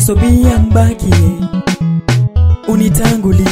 Krisobia mbakie unitangulie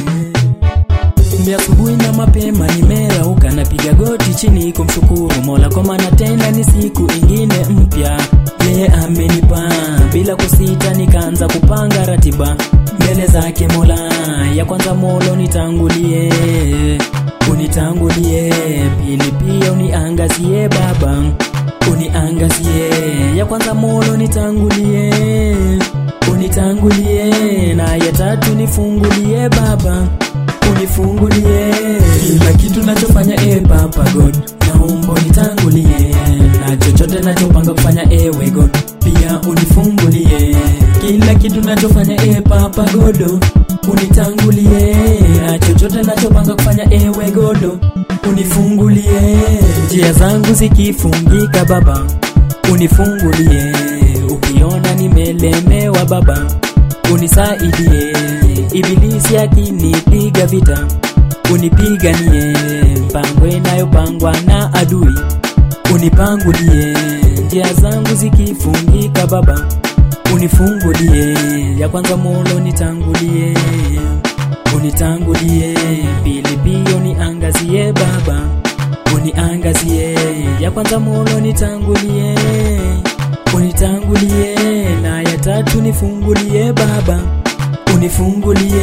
ni asubuhi na mapema nimerauka, napiga goti chini kumshukuru Mola kwa maana tena ni siku ingine mpya yeye amenipa. Bila kusita nikaanza kupanga ratiba mbele zake Mola. Ya kwanza Mola unitangulie, unitangulie. Pili pia uniangazie Baba, uniangazie. Ya kwanza Mola unitangulie, unitangulie. Na ya tatu nifungulie Baba unifungulie kila kitu nachofanya, e Papa God, naomba unitangulie na chochote nachopanga kufanya, ewe God, pia unifungulie kila kitu nachofanya, e Papa God, unitangulie na chochote nachopanga kufanya, ewe God, unifungulie njia zangu zikifungika, Baba unifungulie, ukiona nimelemewa, Baba unisaidie Ibilisi akinipiga vita, unipiganie. Mpango inayopangwa na adui, unipangulie. Njia zangu zikifungika, Baba unifungulie. Ya kwanza Mola unitangulie, unitangulie. Pili pia uniangazie, Baba uniangazie. Ya kwanza Mola unitangulie, unitangulie. Na ya tatu nifungulie, Baba unifungulie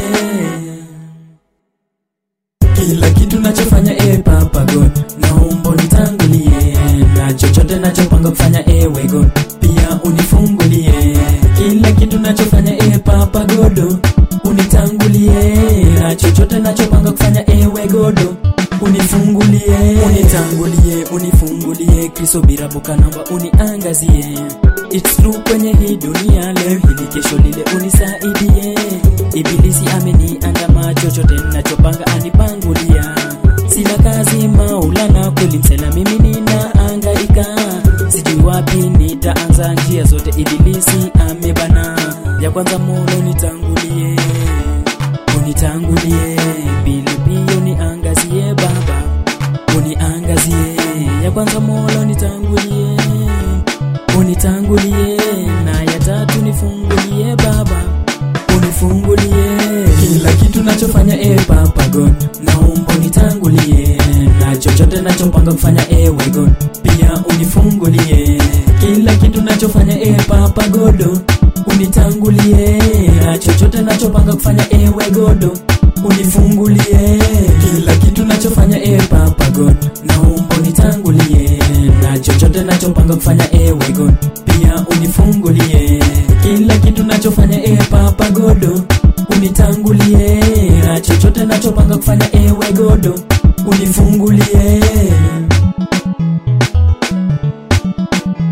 kila kitu nachofanya, e Papa God, naomba unitangulie na chochote nachopanga kufanya, ewe God, pia unifungulie kila kitu nachofanya, e Papa God, unitangulie na chochote nachopanga kufanya, ewe God, unifungulie, unitangulie, unifungulie. Kristo bila boka, naomba uniangazie It's true kwenye hii dunia leo hili kesho lile unisaidie. Ibilisi ameniandama, chochote nachopanga anipangulia. Sina kazi Maulana, kweli msela mimi ninaangaika, sijui wapi nitaanza, njia zote Ibilisi amebana. Ya kwanza Mola unitangulie, unitangulie. Pili pia uniangazie Baba, uniangazie. Ya kwanza Mola unitangulie unitangulie na ya tatu nifungulie Baba, unifungulie kila kitu nachofanya, e Papa God, naomba unitangulie na chochote nachopanga kufanya, ewe God, pia unifungulie kila kitu nachofanya, e Papa God, unitangulie na chochote nachopanga kufanya, ewe God, unifungulie kila kitu nachofanya, e Papa God, naomba unitangulie na chochote nachopanga kufanya, ewe God, pia unifungulie kila kitu nachofanya, e Papa God, unitangulie na chochote nachopanga kufanya, ewe God, unifungulie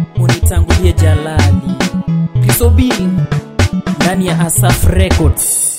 unitangulie Jalali Kristo B ndani ya Asaf Records.